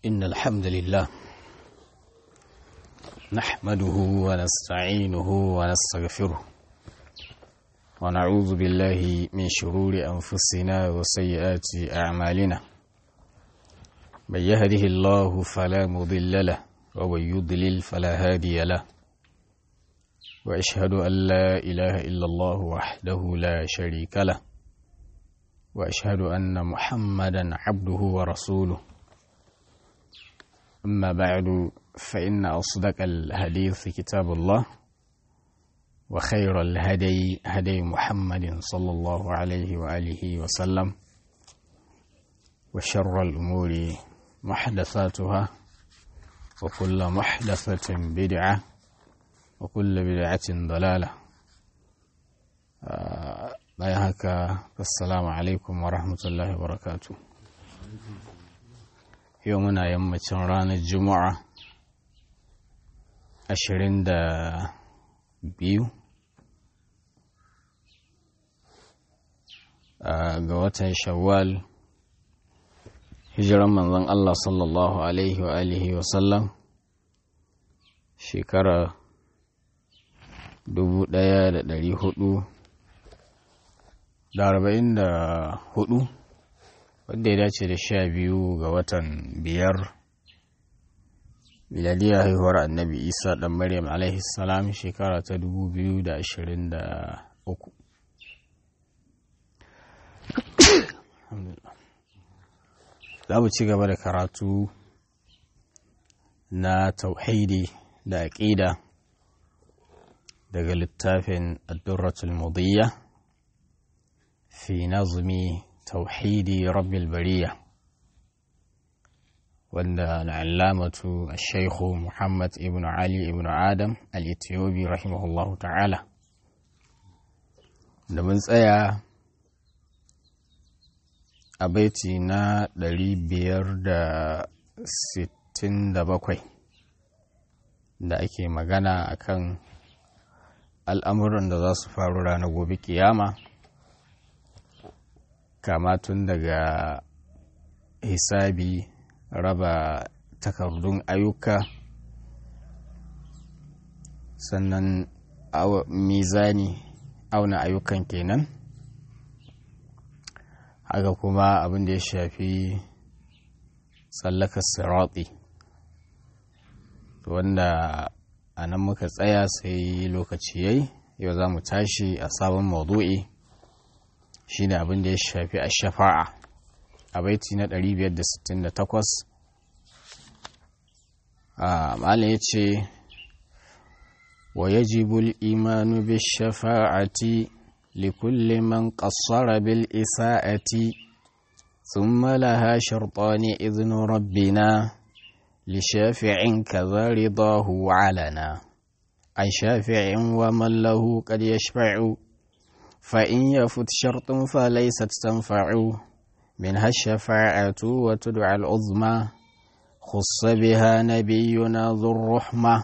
إن الحمد لله نحمده ونستعينه ونستغفره ونعوذ بالله من شرور أنفسنا وسيئات أعمالنا من يهده الله فلا مضل له ومن يضلل فلا هادي له وأشهد أن لا إله إلا الله وحده لا شريك له وأشهد أن محمدا عبده ورسوله أما بعد فإن أصدق الحديث كتاب الله وخير الهدي هدي محمد صلى الله عليه وآله وسلم وشر الأمور محدثاتها وكل محدثة بدعة وكل بدعة ضلالة bayan haka assalamu alaikum wa rahmatullahi wa barakatu yau muna yammacin ranar juma'a ashirin da biyu ga watan shawwal hijiran manzon Allah sallallahu alaihi wa alihi wa sallam shekara dubu ɗaya da ɗari hudu da arba'in da hudu wadda ya dace da sha biyu ga watan biyar miladiyar haihuwar annabi isa dan maryam alaihi salam shekara ta dubu biyu da ashirin da uku za mu ci gaba da karatu na tauhidi da aƙida daga littafin addurratul mudiyya في نظم توحيد رب البرية وأن العلامة الشيخ محمد ابن علي ابن آدم الإثيوبي رحمه الله تعالى da mun tsaya a baiti na 567 da ake magana akan al'amuran da za su faru ranar gobe kiyama kama tun daga hisabi raba takardun ayyuka sannan mizani auna ayyukan kenan haka kuma abin da ya shafi tsallaka sirati wanda a nan muka tsaya sai lokaci yayi yau za mu tashi a sabon maudu'i shi ne abin da ya shafi a shafa'a a baiti na 568 a malin ya ce wa yajibul imanu bi shafa'ati likulli man qassara bil isa'ati thumma laha shartani idhnu rabbina li shafi'in kadha ridahu alana an shafi'in wa man lahu qad yashfa'u فإن يفت شرط فليست تنفع منها الشفاعة وتدعى العظمى خص بها نبينا ذو الرحمة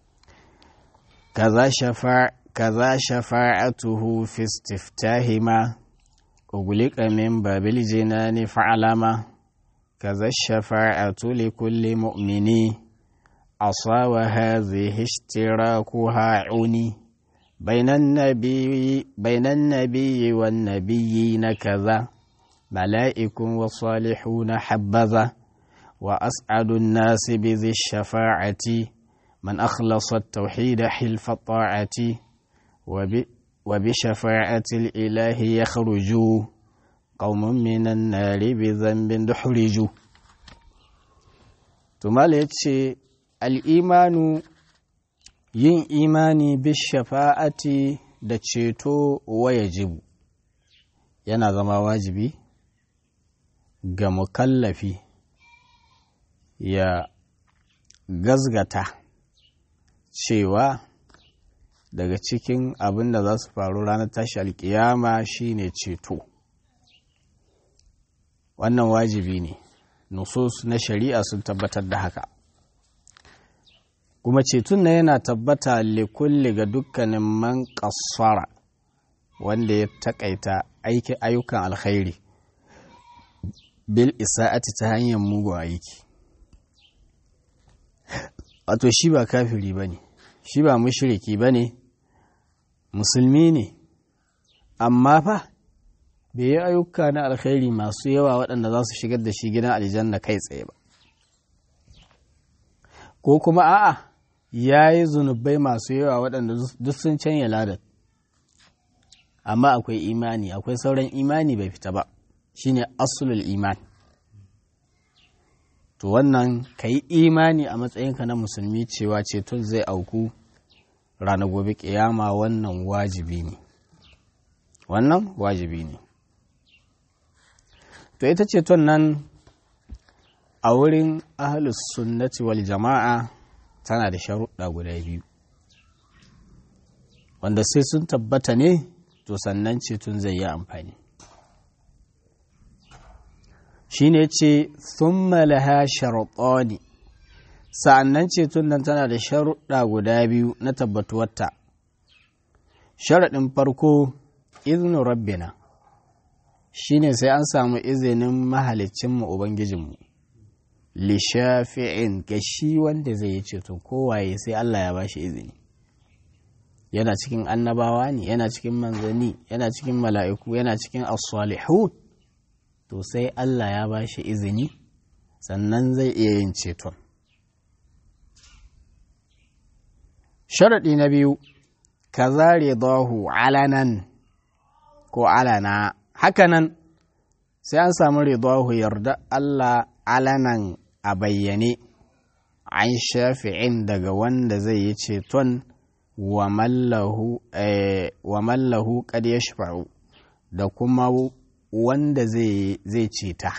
كذا شفاع كذا شفاعته في استفتاهما أغلق من باب الجنان فعلما كذا الشفاعة لكل مؤمن عصى وهذه اشتراكها عني بين النبي بين النبي والنبيين كذا ملائك وصالحون حبذا وأسعد الناس بذي الشفاعة من أخلص التوحيد حلف الطاعة وبشفاعة الإله يخرج قوم من النار بذنب دحرج ثم الإيمان yin imani bishafa'ati da ceto wayajibu yana zama wajibi ga mukallafi ya gazgata cewa daga cikin abin da za su faru ranar tashi alkiyama shine ceto wannan wajibi ne nusus na shari'a sun tabbatar da haka kuma ceton na yana tabbata likulli ga dukkanin man kassara wanda ya takaita aiki ayyukan alkhairi bil isa'ati ta hanyar mugun aiki wato shi ba kafiri ba ne shi ba mushriki ba ne musulmi ne amma fa bai yi ayyuka na alkhairi masu yawa waɗanda za su shigar da shi gidan aljanna kai tsaye ba ko kuma a'a ya yi zunubai masu yawa waɗanda duk sun canya ladar amma akwai imani akwai sauran imani bai fita ba shine asulul iman to wannan ka yi imani a matsayinka na musulmi cewa ceton zai auku ranar gobe kiyama wannan wajibi ne wannan wajibi ne to ita ceton nan a wurin ahalus sunnati wal jama'a tana da sharuɗa guda biyu wanda sai sun tabbata ne to sannan ceton zai yi amfani shi ne ce sun malaha sharaɗoni sa'annan ceton nan tana da sharuɗa guda biyu na tabbatuwarta sharaɗin farko izinin rabbina shi ne sai an samu izinin mahalicinmu ubangijinmu lishafi'in ga shi wanda zai yi ceto kowaye sai Allah ya bashi izini yana cikin annabawa ne yana cikin manzanni yana cikin mala'iku yana cikin as-salihun to sai Allah ya bashi izini sannan zai iya yin ceton sharaɗi na biyu ka zare dahu alanan ko alana hakanan sai an samu ridahu yarda Allah alanan a bayyane an shafi'in daga wanda zai yi ceton wa mallahu kad ya da kuma wanda zai ceta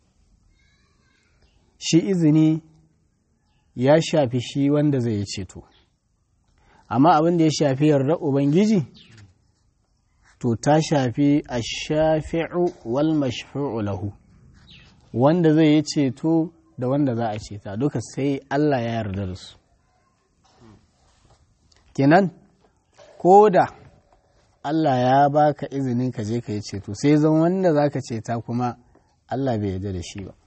shi izini ya shafi shi wanda zai yi ceto amma abin da ya shafi yarda ubangiji to ta shafi a shafi'u wal mashfu'u lahu wanda zai yi ceto da wanda za a ceta duka sai Allah ya yarda da su kenan ko da Allah ya baka izinin ka je ka yi ceto sai zan wanda za ka ceta kuma Allah bai yarda da shi ba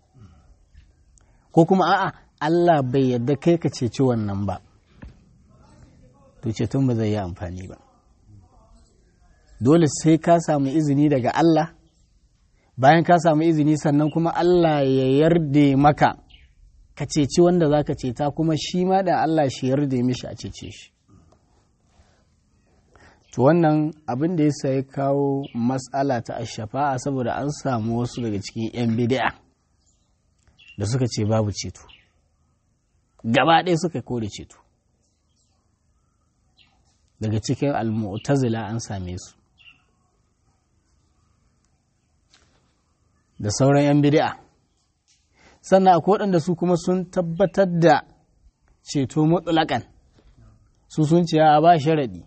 ko kuma a'a Allah bai yarda kai ka ceci wannan ba to ceton ba zai yi amfani ba dole sai ka samu izini daga Allah bayan ka samu izini sannan kuma Allah ya yarda maka ka ceci wanda za ka ceta kuma shi ma da Allah shi yarda mishi a cece shi to wannan abin da ya ya kawo matsala ta ashafa'a saboda an samu wasu daga cikin 'yan bid'a da suka ce babu ceto gaba ɗaya suka kore ceto daga cikin al-mu'tazila an same su da sauran 'yan bid'a sannan akwai waɗanda su kuma sun tabbatar da ceto mutlaƙan su sun ce a ba sharaɗi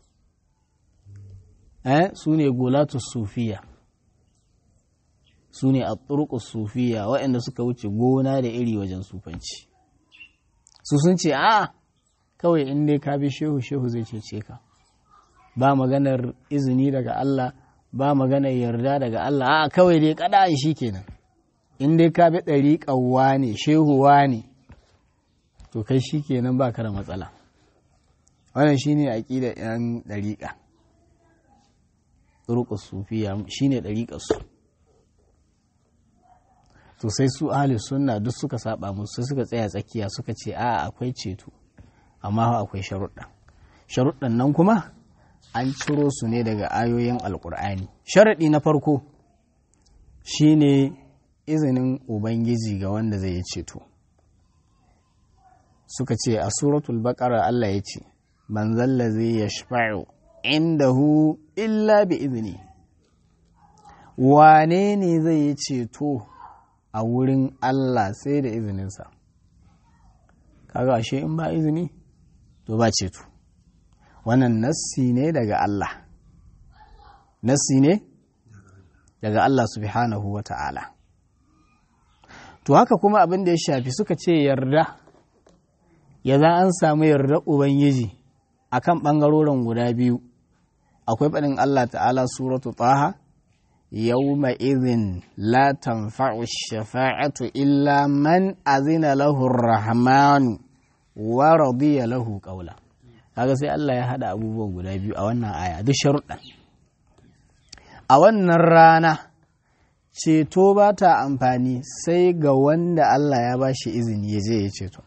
eh su ne gulatu sufiya su ne a sufiya waɗanda suka wuce gona da iri wajen sufanci su sun ce a kawai in dai ka bi shehu shehu zai cece ka ba maganar izini daga Allah ba maganar yarda daga Allah a kawai dai kada shi kenan in dai ka bi ɗariƙawa ne shehuwa ne to kai shi kenan ba ka da matsala wannan shine aƙidar 'yan ɗariƙa turuqus sufiya shine ɗariƙar su to sai su ahli sunna duk suka saba musu suka tsaya tsakiya suka ce a akwai ceto amma akwai sharuɗa sharuɗan nan kuma an ciro su ne daga ayoyin alkur'ani sharaɗi na farko shine izinin ubangiji ga wanda zai yi ceto suka ce a suratul baqara Allah ya ce man zallazi yashfa'u indahu illa bi izini wane ne zai yi ceto a wurin Allah sai da izininsa kaga ashe in ba izini to ba ceto wannan nassi ne daga Allah nassi ne daga Allah subhanahu wa ta'ala to haka kuma abin da ya shafi suka ce yarda ya za an samu yarda ubangiji akan ɓangarorin guda biyu akwai faɗin Allah ta'ala suratu taha yawma idhin la tanfa'u shafa'atu illa man azina lahu rahmanu wa radiya lahu qawla kaga sai Allah ya hada abubuwan guda biyu a wannan aya duk sharuɗan a wannan rana ceto ba ta amfani sai ga wanda Allah ya ba shi izini ya je ya ceto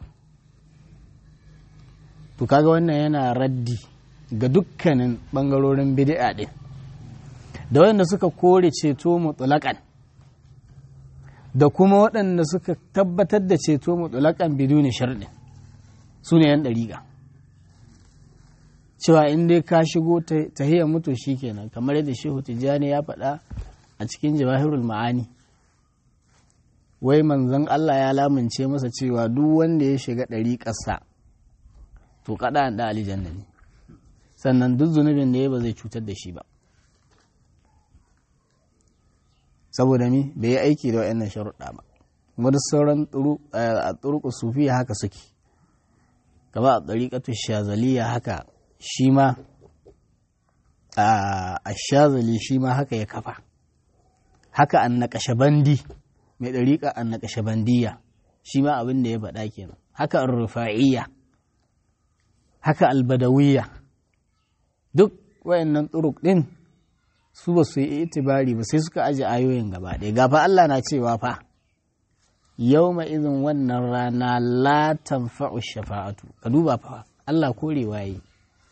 to kaga wannan yana raddi ga dukkanin bangarorin bid'a din da waɗanda suka kore ceto mutulakan da kuma waɗanda suka tabbatar da ceto mutulakan biduni sharɗin su ne yan ɗariƙa cewa in dai ka shigo tahiyar mutu kenan kamar yadda shehu tijjani ya faɗa a cikin jawahirul ma'ani wai manzon Allah ya lamince masa cewa duk wanda ya shiga ɗariƙarsa to kaɗa da alijanna ne sannan duk zunubin da ya ba zai cutar da shi ba saboda mi bai yi aiki da wa'annan sharuɗa ba kuma duk sauran a turuku sufiya haka suke kama a ɗariƙatu shazaliya haka shi ma a shazali shi ma haka ya kafa haka an naƙashe bandi mai ɗariƙa an naƙashe bandiya shi ma abin da ya faɗa kenan haka an rufa'iyya haka albadawiyya duk wayannan turuk ɗin su ba su yi itibari ba sai suka aje ayoyin gaba ɗaya gafa Allah na cewa fa yau ma izin wannan rana la tanfa'u shafa'atu ka duba fa Allah korewa yi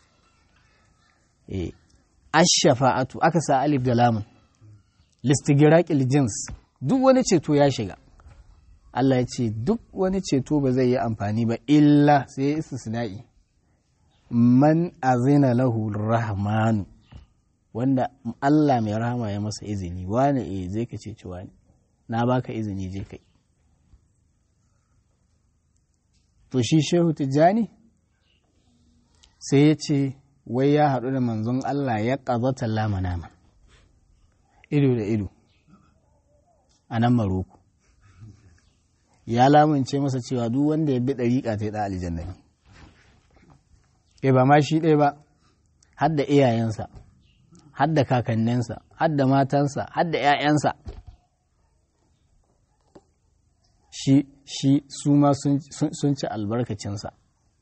eh ash-shafa'atu aka sa alif da lamun listigiraqil jins duk wani ceto ya shiga Allah ya ce duk wani ceto ba zai yi amfani ba illa sai ya istisna'i man azina lahu rahmanu wanda Allah mai rahama ya masa izini wani eh zai ka ceci wani na baka izini je kai to shi shehu tijjani sai ya ce wai ya haɗu da manzon Allah ya ƙazata lama nama ido da ido a nan maroko ya lamunce masa cewa duk wanda ya bi ɗariƙa ta yi ɗa aljanna ne e ba ma shi ɗaya ba har da iyayensa har da kakanninsa har da matansa har da ‘ya'yansa shi shi su ma sun ci albarkacinsa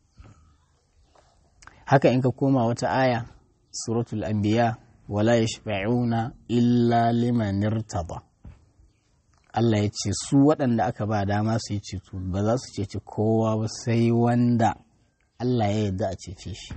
haka in ka koma wata aya suratul anbiya wala yashfa'una illa liman irtada Allah ya ce su waɗanda aka ba dama su yi ceto ba za su ceci kowa ba sai wanda Allah ya yarda a cece shi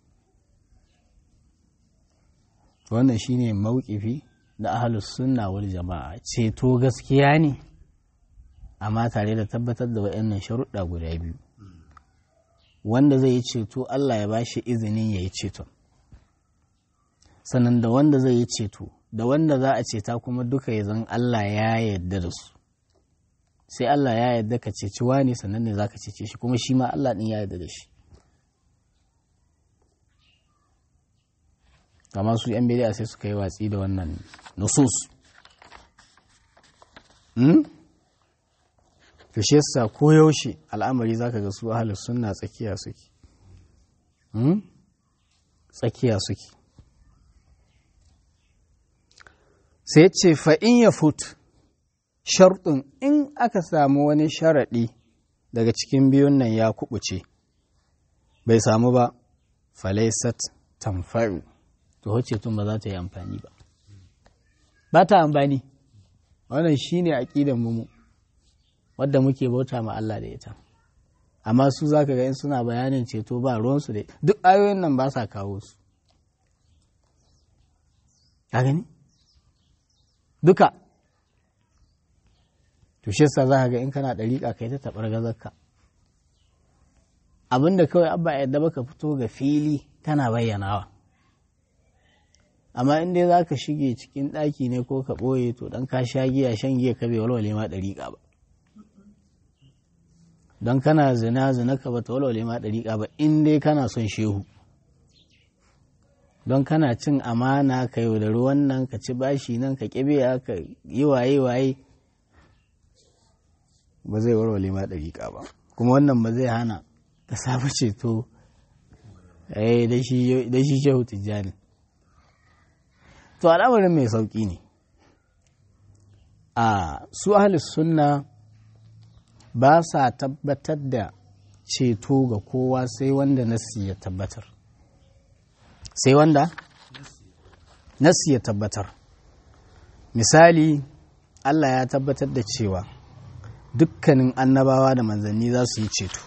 wannan shine mawkifi da ahlus sunna wal jama'a ceto gaskiya ne amma tare da tabbatar da waɗannan sharuɗa guda biyu wanda zai yi ceto Allah ya ba shi izinin ya yi ceto sannan da wanda zai yi ceto da wanda za a ceta kuma duka ya zan Allah ya yarda da su sai Allah ya yarda ka ceci wani sannan ne za ka cece shi kuma shi ma Allah ɗin ya yarda da shi kama su yan bidiya sai suka yi watsi da wannan nusus to shi yasa ko yaushe al'amari zaka ga su ahlus sunna tsakiya suke tsakiya suke sai ce fa in ya fut sharɗin in aka samu wani sharaɗi daga cikin biyun nan ya kubuce bai samu ba falaisat tamfa'u to wacce tun ba za ta yi amfani ba ba ta amfani wannan shine aqidan mu wadda muke bauta ma Allah da ita amma su zaka ga in suna bayanin ceto ba ruwansu da duk ayoyin nan ba sa kawo su ka gani duka to shi yasa zaka ga in kana dariƙa kai ta tabar gazarka abinda kawai abba yadda baka fito ga fili kana bayyanawa amma in dai za ka shige cikin ɗaki ne ko ka ɓoye to ɗan ka sha giya shan giya ka bai walwale ma ɗariƙa ba don kana zina zina ka ba ta walwale ma ɗariƙa ba in dai kana son shehu don kana cin amana ka yaudari wannan ka ci bashi nan ka ƙibiya ka yi waye waye ba zai walwale ma ɗariƙa ba kuma wannan ba zai hana ka samu ceto da shi shehu tijjani to al'amarin mai sauƙi ne a su ahalis sunna ba sa tabbatar da ceto ga kowa sai wanda nasi ya tabbatar sai wanda nasi ya tabbatar misali Allah ya tabbatar da cewa dukkanin annabawa da manzanni za su yi ceto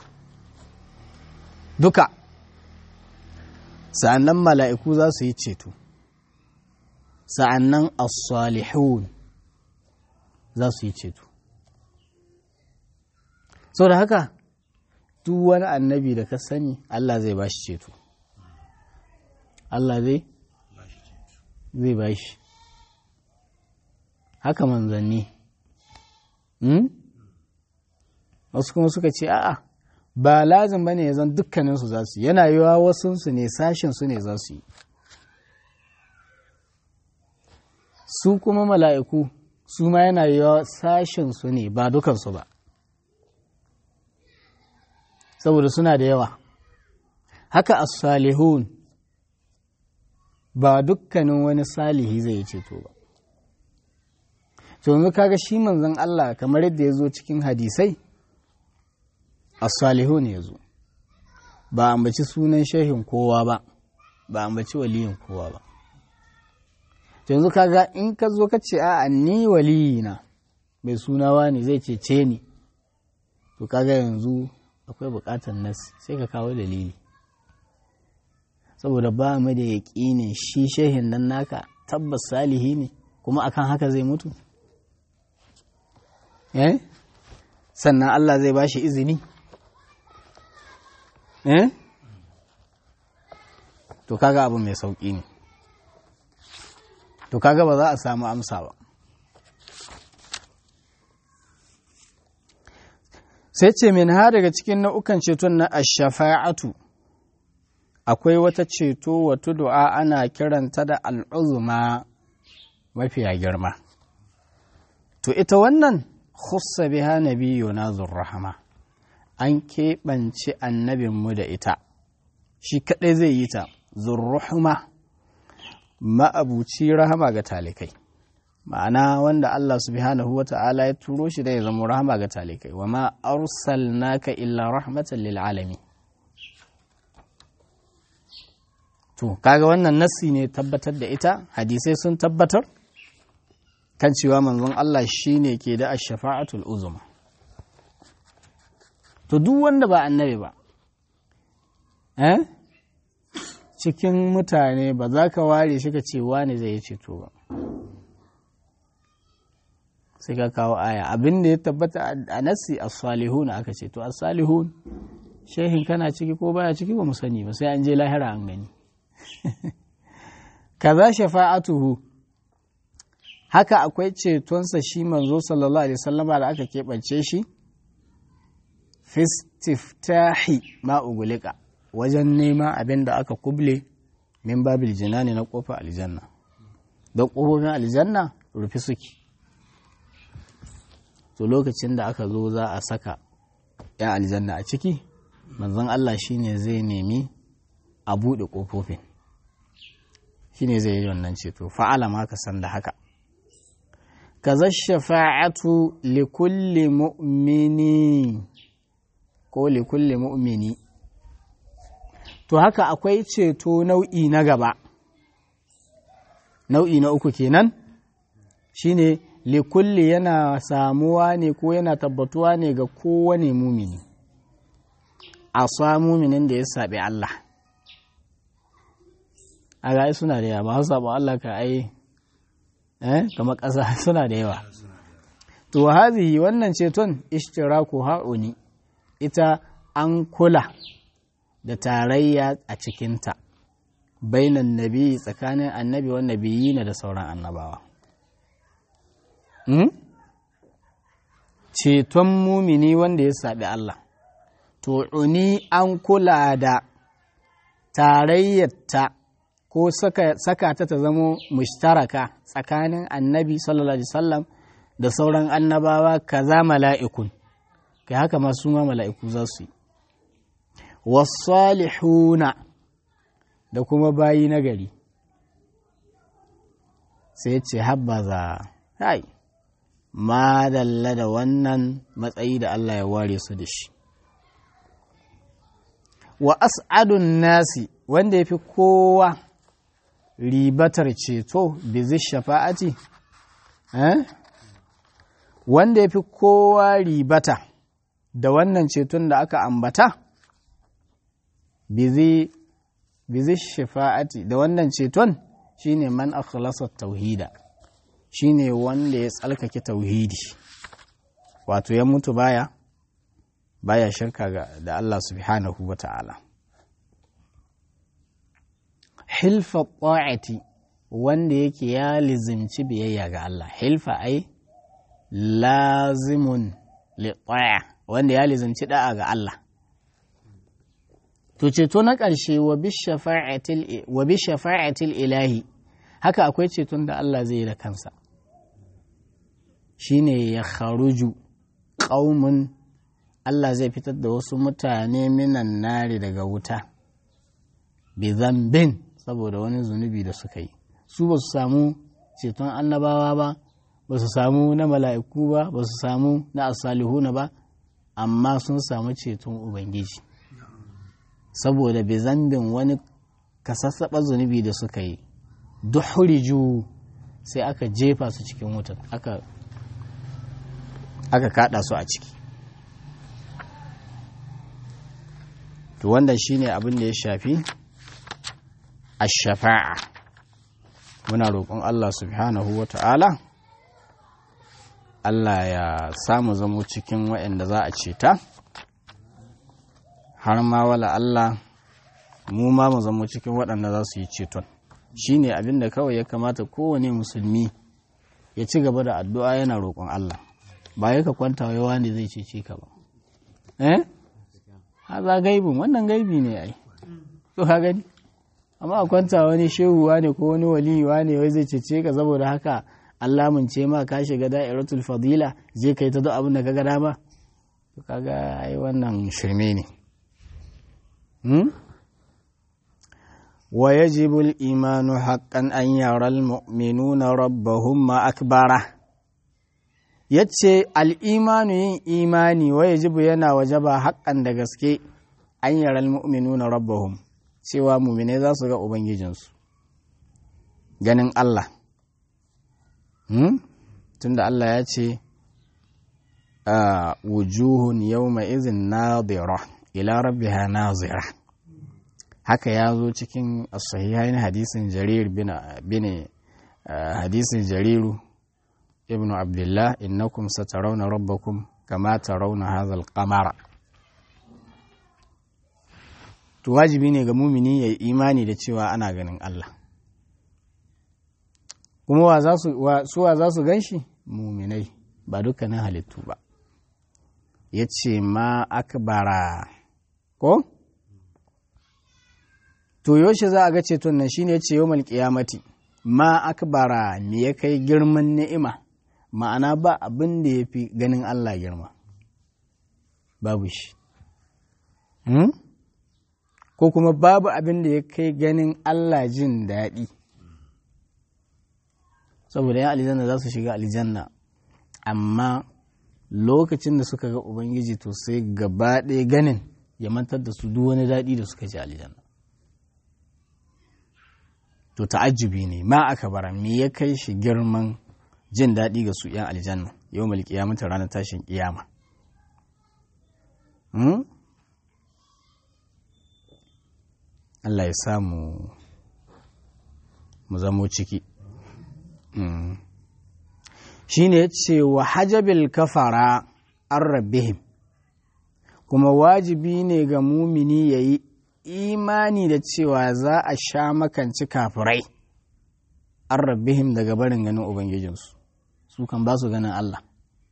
duka sa'annan mala'iku za su yi ceto sa'annan as-salihun za su yi ceto so da haka duk wani annabi da ka sani Allah zai ba shi ceto Allah zai zai ba shi haka manzanni wasu kuma suka ce a'a ba lazim bane ya zan dukkaninsu za su yi yana yiwa wasunsu ne sashensu ne za su yi su kuma mala'iku su ma yana yiwa sashensu ne ba dukansu ba saboda suna da yawa haka as-salihun ba dukkanin wani salihi zai yi ceto ba to yanzu kaga shi manzon Allah kamar yadda ya zo cikin hadisai as-salihun ya zo ba ambaci sunan shehin kowa ba ba ambaci waliyin kowa ba to yanzu kaga in ka zo ka ce a'a ni waliyina mai sunawa ne zai cece ni to kaga yanzu akwai bukatar nasi sai ka kawo dalili saboda ba mu da yaƙinin shi shehin nan naka tabbas salihi ne kuma akan haka zai mutu eh sannan Allah zai ba shi izini eh to kaga abu mai sauƙi ne to kaga ba za a samu amsa ba sai ce min ha daga cikin nau'ukan ceton na ashafa'atu akwai wata ceto wata du'a ana kiranta da al'uzuma mafiya girma to ita wannan khussa biha nabiyuna zurrahama an keɓance annabinmu da ita shi kaɗai zai yi ta zurrahama ma'abuci rahama ga talikai ma'ana wanda Allah subhanahu wa ta'ala ya turo shi da ya zama rahama ga talikai wa ma arsalnaka illa rahmatan lil alamin to kaga wannan nassi ne tabbatar da ita hadisai sun tabbatar kan cewa manzon Allah shine ke da ash-shafa'atul uzma to duk wanda ba annabi ba eh cikin mutane ba za ka ware shi ka ce wani zai yi ceto ba sai ka kawo aya abin da ya tabbata a nassi as-salihun aka ce to as-salihun shehin kana ciki ko baya ciki ba mu sani ba sai an je lahira an gani kaza shafa'atuhu haka akwai cetonsa shi manzo sallallahu alaihi wasallama da aka keɓance shi fistiftahi ma ugulika wajen nema abin da aka kuble min babil jinani na kofar aljanna don kofofin aljanna rufe suke to lokacin da aka zo za a saka ya aljanna a ciki manzon Allah shine zai nemi a buɗe ƙofofin shine zai yi wannan ceto fa'ala ma ka san da haka kaza shafa'atu li kulli mu'mini ko li kulli mu'mini to haka akwai ceto nau'i na gaba nau'i na uku kenan shine li kulli yana samuwa ne ko yana tabbatuwa ne ga kowane mumini a sa muminin da ya saɓi Allah a ga suna da yawa ba su saɓa Allah ka ai eh kamar ƙasa suna da yawa to hazihi wannan ceton ishtiraku ha'uni ita an kula da tarayya a cikinta bainan nabi tsakanin annabi wa nabiyina da sauran annabawa ceton mumini wanda ya saɓi Allah to uni an kula da tarayyarta ko saka ta ta zamo mushtaraka tsakanin annabi sallallahu alaihi wasallam da sauran annabawa kaza mala'ikun kai haka ma su ma mala'iku za su yi wasalihuna da kuma bayi nagari sai ce habbaza hai ma dalla da wannan matsayi da Allah ya ware su da shi wa as'adun nasi wanda ya fi kowa ribatar ceto bizi shafa'ati eh? wanda ya fi kowa ribata da wannan ceton da aka ambata bizi bizi shafa'ati da wannan ceton shine man akhlasa tauhida shine wanda ya tsalkake tauhidi wato ya mutu baya baya shirka ga da Allah subhanahu wa ta'ala hilfa ta'ati wanda yake ya lizimci biyayya ga Allah hilfa ai lazimun li wanda ya lizimci da'a ga Allah to ceto na ƙarshe wa bi shafa'atil ilahi haka akwai ceton da Allah zai yi da kansa shine ya kharuju ƙaumun Allah zai fitar da wasu mutane minan nari daga wuta bi zambin saboda wani zunubi da suka yi su ba su samu ceton annabawa ba ba su samu na mala'iku ba ba su samu na asalihuna ba amma sun samu ceton ubangiji saboda bi zambin wani kasassaɓa zunubi da suka yi duhuriju sai aka jefa su cikin wutan aka aka kada su a ciki to wanda shine abin da ya shafi ash-shafa'a muna roƙon Allah subhanahu wa ta'ala Allah ya samu zamo cikin waɗanda za a ceta har ma wala Allah mu ma mu zamo cikin waɗanda za su yi ceton shine abin da kawai ya kamata kowane musulmi ya ci gaba da addu'a yana roƙon Allah ba ya ka kwanta yawa ne zai cece ka ba eh haza gaibin wannan gaibi ne ai to ka gani amma a kwanta wani shehuwa ne ko wani waliyuwa ne wai zai cece ka saboda haka Allah mun ce ma ka shiga da'iratul fadila je kai ta duk abin da kaga dama to kaga ai wannan shirme ne hmm? wa yajibu al-imanu haqqan an yara al-mu'minuna rabbahum ma akbara yace al-imanu yin imani wa yajibu yana wajaba haqqan da gaske an yara al-mu'minuna rabbahum cewa mu'mine za su ga ubangijinsu ganin Allah hmm? tunda Allah ya ce wujuhun yawma izin nadira ila rabbiha nazira haka ya zo cikin sahihain hadisin jarir bin hadisin jariru ibnu abdullah innakum satarawna rabbakum kama tarawna hadha al-qamara to wajibi ne ga mumini ya yi imani da cewa ana ganin Allah kuma wa za su wa za su ganshi muminai ba dukkanin halittu ba ya ce ma akbara ko to yaushe za a ga ceton nan shine ce yawmal qiyamati ma akbara me ya kai girman ni'ima ma'ana ba abin da ya fi ganin Allah girma babu shi hmm? ko kuma babu abin da ya kai ganin Allah jin daɗi saboda yan aljanna za su shiga aljanna amma lokacin da suka ga ubangiji to sai gaba ɗaya ganin ya mantar da su duk wani daɗi da suka ji aljanna to ta'ajjubi ne ma aka bara me ya kai shi girman jin daɗi ga su yan aljanna yau mal kiyamata ranar tashin kiyama Allah ya samu mu zamo ciki shi ne ce wa hajabil kafara an rabbihim kuma wajibi ne ga mumini ya yi imani da cewa za a sha makanci kafirai an rabbihim daga barin ganin ubangijinsu su kan ba su ganin Allah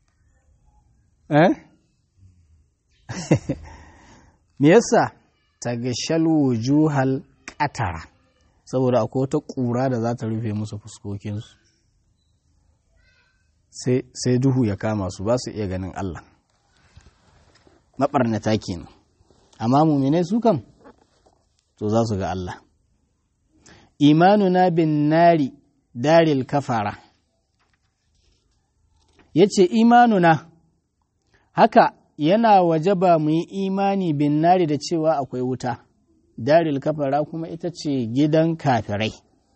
eh me yasa tagashal wujuhal qatara saboda akwai wata ƙura da za ta rufe musu fuskokinsu sai duhu ya kama su ba su iya ganin Allah maɓarnata kenan amma muminai su kam to za su ga Allah imanuna bin nari daril kafara ya ce imanuna haka yana waje ba mu yi imani bin nari da cewa akwai wuta daril kafara kuma ita ce gidan kafirai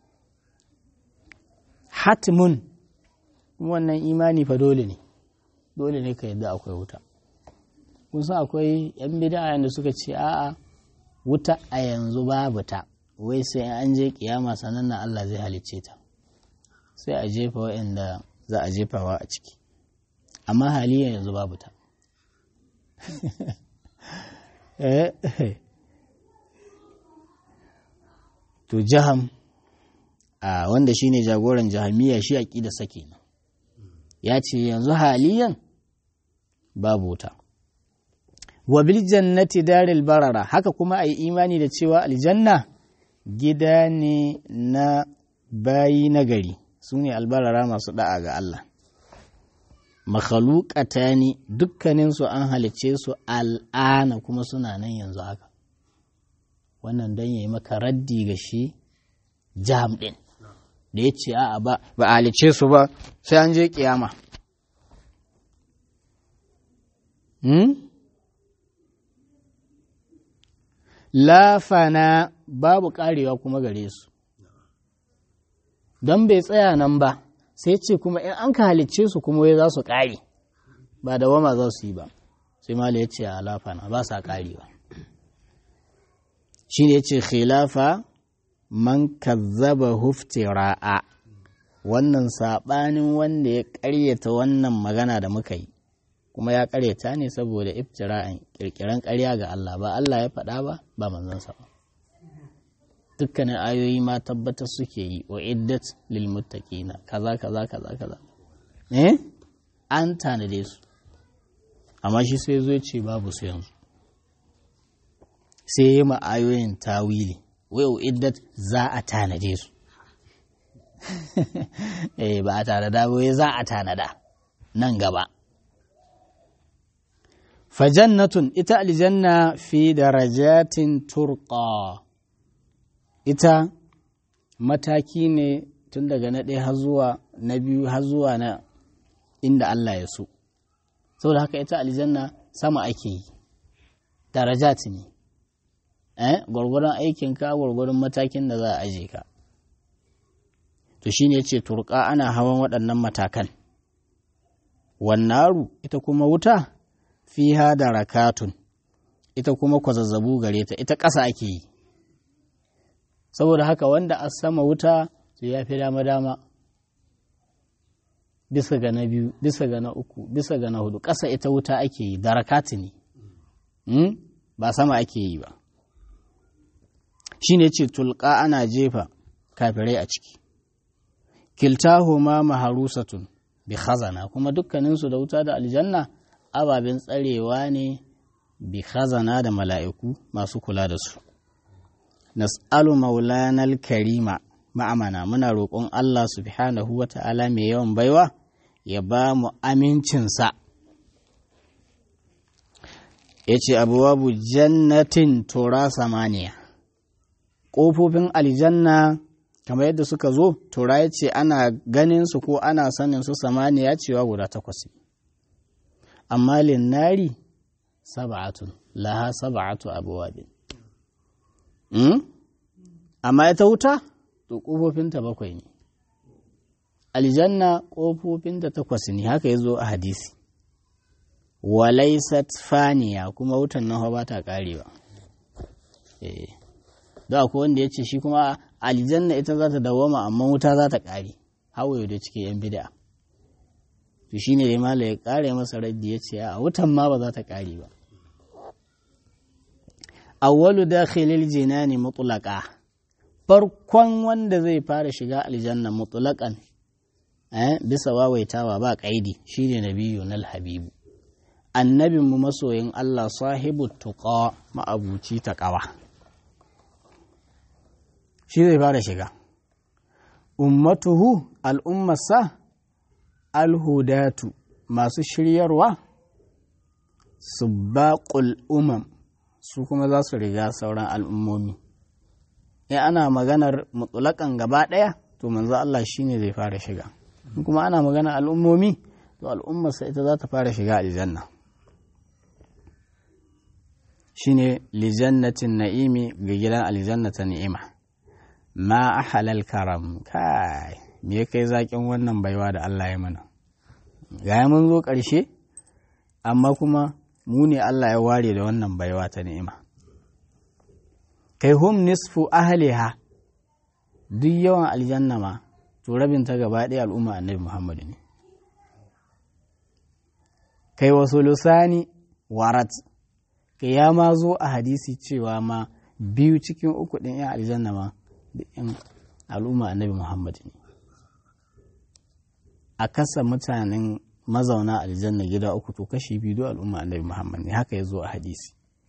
hatimun wannan imani fa dole ne dole ne ka yadda akwai wuta kusan akwai yan bid'a da suka ce a'a wuta a yanzu babu ta wai sai an je kiyama sannan na Allah zai halicce ta sai a jefa waɗanda za a jefawa a ciki amma haliyan yanzu babu ta to jaham a wanda shine jagoran jahamiya shi aƙida sake ya ce yanzu haliyan babu wuta wa bil jannati daril barara haka kuma a yi imani da cewa aljanna gida ne na bayi nagari su ne albarara masu da'a ga Allah makhalukata ne dukkaninsu an halicce su al'ana kuma suna nan yanzu haka wannan don ya yi maka raddi ga shi jam ɗin da ya ce a'a ba ba a halicce su ba sai an je kiyama lafana babu karewa kuma gare su don bai tsaya nan ba sai ce kuma in an ka halicce su kuma wai za su ƙare ba da wama za su yi ba sai mala ya ce a lafana ba sa ƙarewa shi ne ya ce khilafa man kazzaba huftira'a wannan saɓanin wanda ya ƙaryata wannan magana da muka yi kuma ya ƙaryata ne saboda iftira'in ƙirƙiran ƙarya ga Allah ba Allah ya faɗa ba ba manzansa ba dukkanin ayoyi ma tabbatar suke yi wa iddat lil muttaqina kaza kaza kaza kaza eh an tanade su amma shi sai zo ce babu su yanzu sai yi ma ayoyin tawili wai wa iddat za a tanade su eh ba a tanada ba wai za a tanada nan gaba fajannatun ita aljanna fi darajatin turqa ita mataki ne tun daga na ɗaya har zuwa na biyu har zuwa na inda Allah ya so saboda haka ita aljanna sama ake yi darajat ne eh gwargwaron aikinka gwargwaron matakin da za a aje ka to shine yace turka ana hawan waɗannan matakan wannaru ita kuma wuta fiha da rakatun ita kuma kwazazzabu gare ta ita ƙasa ake yi saboda haka wanda a sama wuta to ya fi dama-dama bisa ga na biyu bisa ga na uku bisa ga na hudu ƙasa ita wuta ake yi da rakati ne ba sama ake yi ba shi ne ce tulka ana jefa kafirai a ciki kiltahuma maharusatun bi khazana kuma dukkaninsu da wuta da aljanna ababen tsarewa ne bi khazana da mala'iku masu kula da su. Nas'alu maulanal karima ma'amana muna roƙon Allah subhanahu wa ta'ala mai yawan baiwa ya ba mu amincinsa. Ya ce abuwabu jannatin tura samaniya. Ƙofofin aljanna kamar yadda suka zo, tura ya ce ana ganin su ko ana sanin su samaniya cewa guda takwas. amma linnari sab'atun laha sab'atu abwabin hmm? amma ita wuta to kofofinta bakwai ne aljanna kofofinta takwas ne haka yazo a hadisi walaisat faniya kuma wutan nan ba ta karewa eh da akwai wanda ya ce shi kuma aljanna ita za ta dawama amma wuta za ta kare hawaye da cikin yan bid'a to shi ne mala ya kare masa raddi ya ce a wutan ma ba za ta kare ba awwalu dakhilil jinani mutlaqa farkon wanda zai fara shiga aljanna mutlaqan eh bisa wawaitawa ba kaidi shine nabiyyu nal habibu annabin mu masoyin Allah sahibu tuqa ma'abuci taqawa shi zai fara shiga ummatuhu al'ummarsa alhudatu masu shiryarwa su baƙul umam su kuma za su riga sauran al'ummomi in ana maganar mutulakan gaba ɗaya to manzo Allah shine zai fara shiga kuma ana maganar al'ummomi to al'ummarsa ita za ta fara shiga aljanna shine lijannatin na'imi ga gidan aljannata ni'ima ma ahalal karam kai me ya kai zaƙin wannan baiwa da Allah ya mana ga mun zo ƙarshe amma kuma mu ne Allah ya ware da wannan baiwa ta ni'ima kai hum nisfu ahliha duk yawan aljanna ma to rabin ta gaba ɗaya al'umma annabi Muhammad ne kai wasu lusani warat kai ya ma zo a hadisi cewa ma biyu cikin uku ɗin 'yan aljanna ma da 'yan al'umma annabi Muhammad ne a kasa mutanen mazauna aljanna gida uku to kashi biyu do al'umma annabi Muhammad ne haka ya zo a hadisi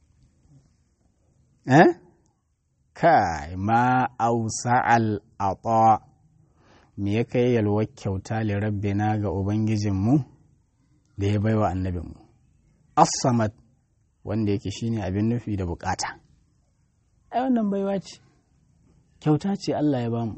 eh kai ma ausa al ata me ya kai yalwar kyauta li rabbina ga ubangijinmu da ya baiwa annabinmu as-samad wanda yake shine abin nufi da bukata ai wannan baiwa ce kyauta ce Allah ya bamu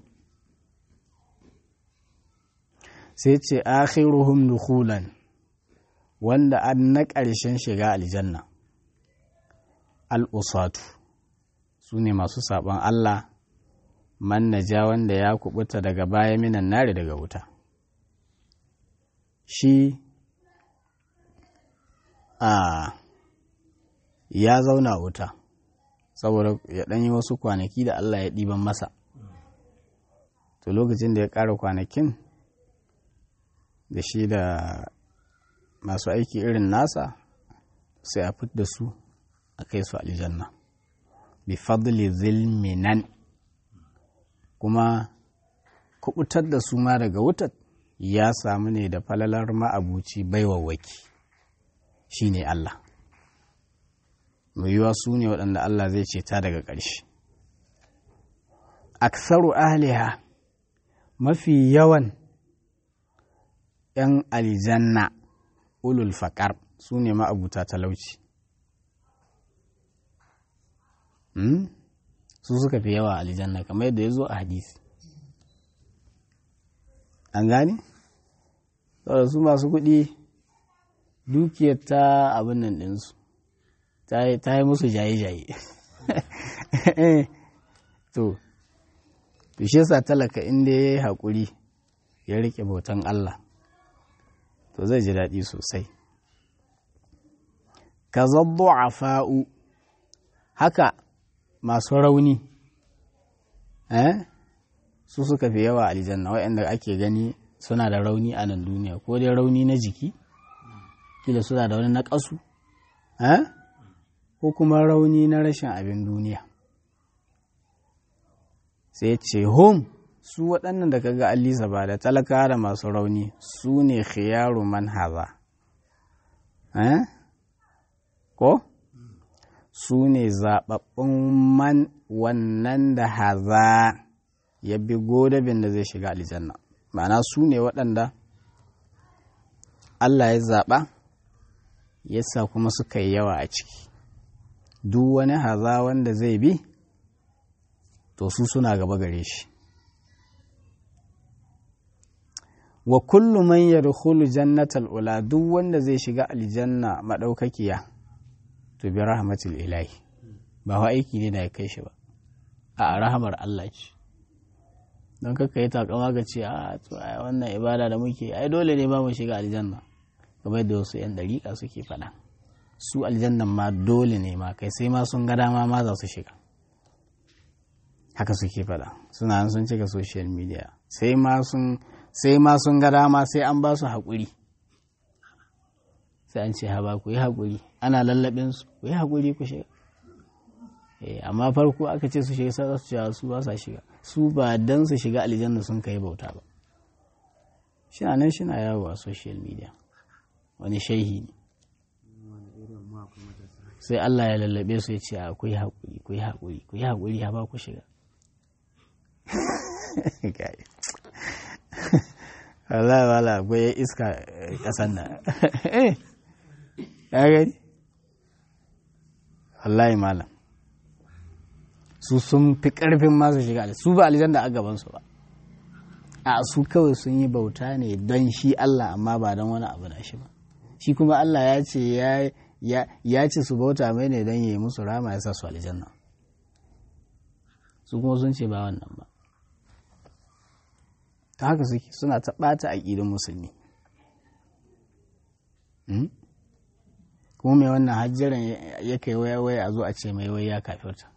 sai ce akhiruhum dukhulan wanda an na ƙarshen shiga aljanna al'usatu su ne masu saɓon Allah man naja wanda ya kubuta daga baya minan nari daga wuta shi a ya zauna wuta saboda ya ɗanyi wasu kwanaki da Allah ya ɗiban masa to lokacin da ya ƙara kwanakin da shi da masu aiki irin nasa sai a fit da su a kai su aljanna bi fadli zilminan kuma kubutar da su ma daga wutar ya samu ne da falalar ma'abuci baiwawaki shi ne Allah mai yiwa su ne waɗanda Allah zai ceta daga ƙarshe aksaru ahliha mafi yawan ‘yan aljanna ulul faƙar su ne ma'abuta talauci su suka fi yawa aljanna kamar yadda ya zo a hadisi an gane? saboda su masu kuɗi dukiyar ta abin nan ɗinsu ta yi musu jaye-jaye to shi sa talaka inda ya yi haƙuri ya riƙe bautan Allah to zai ji daɗi sosai ka zabbo a fa'u haka masu rauni eh su suka fi yawa aljanna waɗanda ake gani suna da rauni a nan duniya ko dai rauni na jiki kila suna da wani naƙasu eh ko kuma rauni na rashin abin duniya sai ce home su waɗannan da kaga allisa ba da talaka da masu rauni su ne khiyaru man haza eh ko su ne zaɓaɓɓun man wannan da haza ya bi godabin da zai shiga aljanna ma'ana su ne waɗanda Allah ya zaɓa ya sa kuma suka yi yawa a ciki duk wani haza wanda zai bi to su suna gaba gare shi wa kullu man yadkhulu jannatal ula duk wanda zai shiga aljanna madaukakiya to bi rahmatil ilahi ba wa aiki ne da ya kai shi ba a rahamar Allah ce don kaka yi takama ga ce a to ai wannan ibada da muke ai dole ne ba mu shiga aljanna kamar da wasu yan dariƙa suke faɗa su aljannan ma dole ne ma kai sai ma sun ga dama ma za su shiga haka suke faɗa suna sun cika social media sai ma sun sai ma sun ga dama sai an ba su haƙuri sai an ce haba ku yi haƙuri ana lallaɓin su ku yi haƙuri ku shiga amma farko aka ce su shiga sai su cewa su ba sa shiga su ba dan su shiga aljanna sun kai bauta ba shina nan shina yawo a social media wani shehi ne sai Allah ya lallabe su ya ce a ku yi haƙuri ku yi haƙuri ku yi haƙuri ha ba ku shiga Allah wala akwai iska ƙasan nan ya gani wallahi malam su sun fi ƙarfin masu shiga su ba aljanna a gabansu ba a su kawai sun yi bauta ne don shi Allah amma ba don wani abu da shi ba shi kuma Allah ya ce ya ce su bauta mai ne don ya yi musu rama ya sa su aljanna su kuma sun ce ba wannan ba ta haka suke suna ta ɓata aƙidin musulmi kuma mai wannan hajjiran ya kai waya a zo a ce mai waya kafirta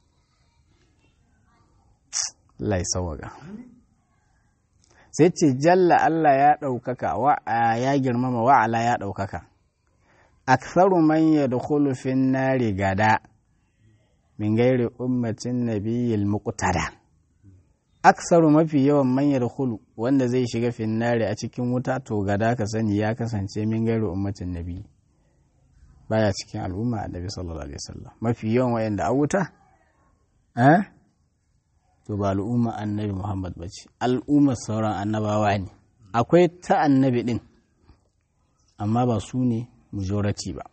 lai sawaga sai ce jalla Allah ya ɗaukaka wa ya girmama wa'ala ya ɗaukaka aktharu man yadkhulu fin nari gada min gairi ummatin nabiyyil muqtada aksaru mafi yawan man yadkhulu wanda zai shiga fin nari a cikin wuta to gada ka sani ya kasance min gairi ummatin nabi baya cikin al'umma annabi sallallahu alaihi wasallam mafi yawan wayanda a wuta eh to ba al'umma annabi Muhammad bace al'ummar sauran annabawa ne akwai ta annabi din amma ba su ne majority ba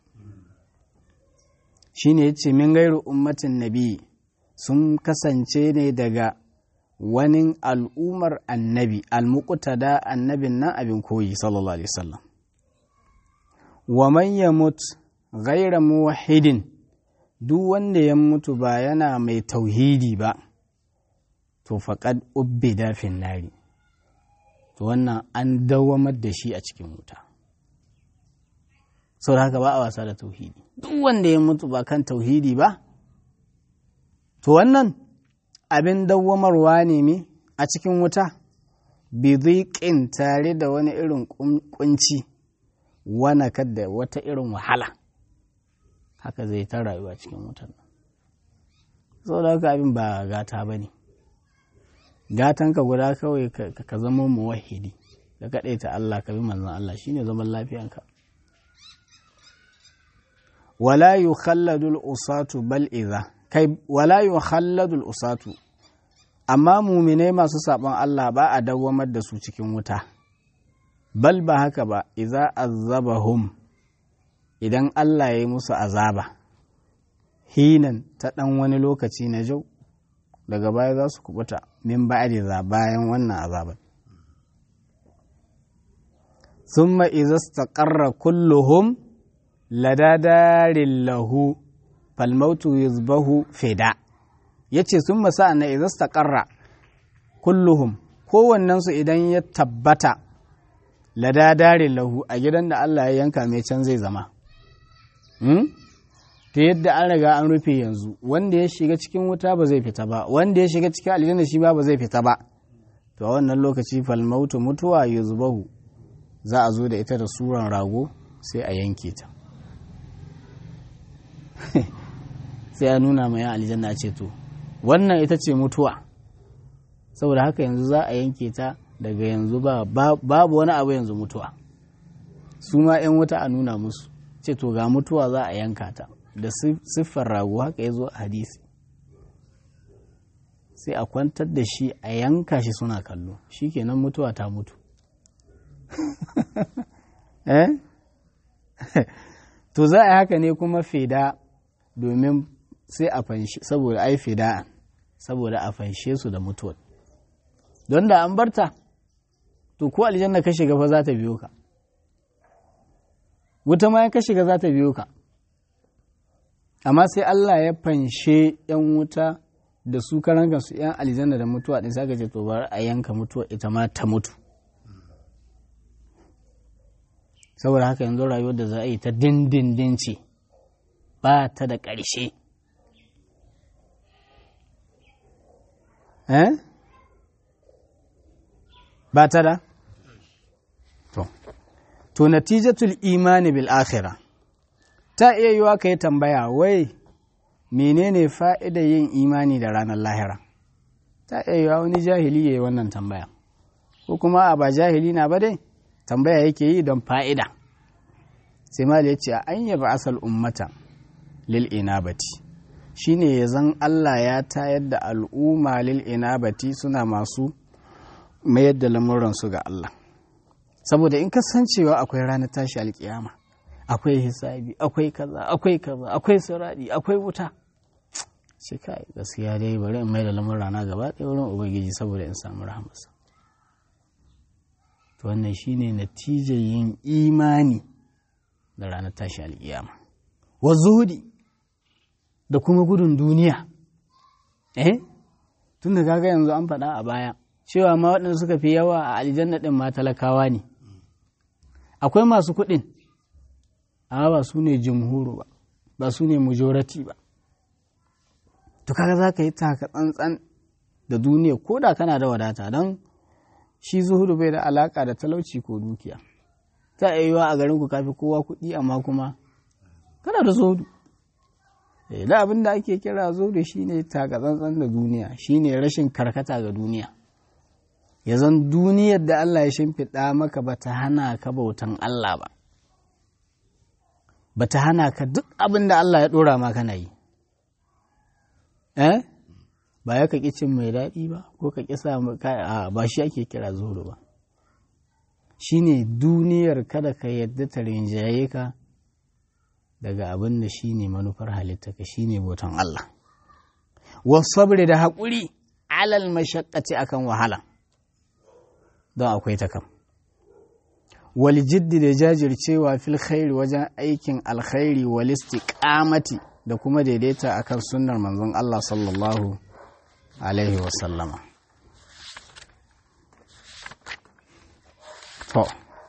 shine yace min gairu ummatin nabi sun kasance ne daga wani al'ummar annabi al-muqtada annabin nan abin koyi sallallahu alaihi wasallam wa man yamut ghaira muwahhidin duk wanda ya mutu ba yana mai tauhidi ba to faqad ubbida fin nari to wannan an dawamar da shi a cikin wuta sau da haka ba a wasa da tauhidi duk wanda ya mutu ba kan tauhidi ba to wannan abin dawwamarwa ne mi a cikin wuta biziƙin tare da wani irin kunci wana kadda wata irin wahala haka zai ta rayuwa cikin wutan sau da haka abin ba gata ba ne gatanka guda kawai ka zama muwahidi ka kaɗaita Allah ka bi manzan Allah shine zaman lafiyanka wala yukhalladul usatu bal idza kai wala yukhalladul usatu amma muminai masu saɓon Allah ba a dawwamar da su cikin wuta bal ba haka ba idza azabahum idan Allah ya yi musu azaba hinan ta ɗan wani lokaci na jau daga baya za su kubuta min ba'di za bayan wannan azabar thumma idza istaqarra kulluhum ladadarin lahu falmautu yuzbahu fida ya ce sun masa na izasta ƙarra kulluhum kowannensu idan ya tabbata ladadarin lahu a gidan da Allah ya yanka mai can zai zama ta yadda an riga an rufe yanzu wanda ya shiga cikin wuta ba zai fita ba wanda ya shiga cikin aljanna shi ba ba zai fita ba to a wannan lokaci falmautu mutuwa yuzbahu za a zo da ita da suran rago sai a yanke ta sai ya nuna mai aljanna ce to wannan ita ce mutuwa saboda haka yanzu za a yanke ta daga yanzu ba babu wani abu yanzu mutuwa su ma 'yan wuta a nuna musu ce to ga mutuwa za a yanka ta da siffar rago haka ya zo a hadisi sai a kwantar da shi a yanka shi suna kallo shi kenan mutuwa ta mutu eh to za a yi haka ne kuma feda domin sai a fanshe saboda ai fida saboda a fanshe su da mutuwar don da an barta to ko aljanna ka shiga fa za ta biyo ka wuta ma ka shiga za ta biyo ka amma sai Allah ya fanshe yan wuta da su karan kansu yan aljanna da mutuwa din saka ce to bari a yanka mutuwa ita ma ta mutu saboda haka yanzu rayuwar da za a yi ta dindindin ce ba ta da ƙarshe eh ba ta da to to natijatul imani bil akhirah ta iya yiwa ka yi tambaya wai menene fa'idar yin imani da ranar lahira ta iya yiwa wani jahili ya yi wannan tambaya ko kuma a ba jahili na ba dai tambaya yake yi don fa'ida sai ma ya ce a an yaba asal ummata lil inabati shine ya zan Allah ya tayar da al'umma lil inabati suna masu mayar da lamuransu ga Allah saboda in kasancewa akwai ranar tashi alkiyama akwai hisabi akwai kaza akwai kaza akwai siradi akwai wuta sai kai gaskiya dai bari in mai da lamurana gaba ɗaya wurin ubangiji saboda in samu rahamarsa to wannan shine natijar yin imani da ranar tashi alkiyama wa zuhudi da kuma gudun duniya eh tun da kaga yanzu an faɗa a baya cewa ma waɗanda suka fi yawa a aljanna ɗin ma talakawa ne akwai masu kuɗin amma ba su ne jumhuru ba ba su ne majority ba to kaga za ka yi taka tsantsan da duniya ko da kana da wadata don shi zuhudu bai da alaka da talauci ko dukiya ta iya yiwa a garin ku kafi kowa kuɗi amma kuma kana da zuhudu da abin da ake kira zuhudu shine taka tsantsan da duniya shine rashin karkata ga duniya ya zan duniyar da Allah ya shimfiɗa maka ba ta hana ka bautan Allah ba ba ta hana ka duk abin da Allah ya ɗora ma kana yi eh ba ya kaki cin mai daɗi ba ko ka ƙi sa ba shi ake kira zuru ba shine duniyar kada ka yadda ta rinjaye ka daga abin da shine manufar halitta ka shine botan Allah wasabri da haƙuri alal mashaqqati akan wahala don akwai ta kam wal jiddi da jajircewa fil khairi wajen aikin alkhairi wal istiqamati da kuma daidaita akan sunnar manzon Allah sallallahu alaihi wasallama to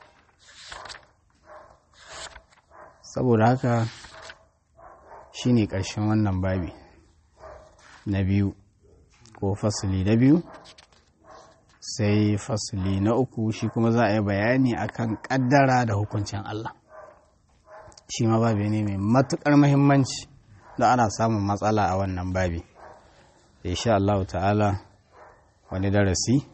saboda haka shine ƙarshen wannan babi na biyu ko fasili na biyu sai fasili na uku shi kuma za a yi bayani akan ƙaddara da hukuncin Allah shi ma babi ne mai matuƙar muhimmanci da ana samun matsala a wannan babi insha Allah ta'ala wani darasi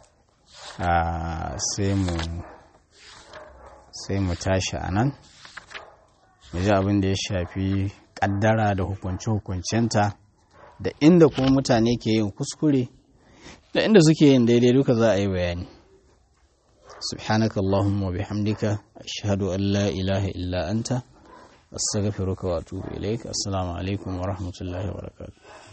sai mu sai mu tashi a nan mu ji abin da ya shafi kaddara da hukunce-hukuncenta da inda kuma mutane ke yin kuskure da inda suke yin daidai duka za a yi bayani سبحانك اللهم وبحمدك أشهد أن لا إله إلا أنت أستغفرك وأتوب إليك السلام عليكم ورحمة الله وبركاته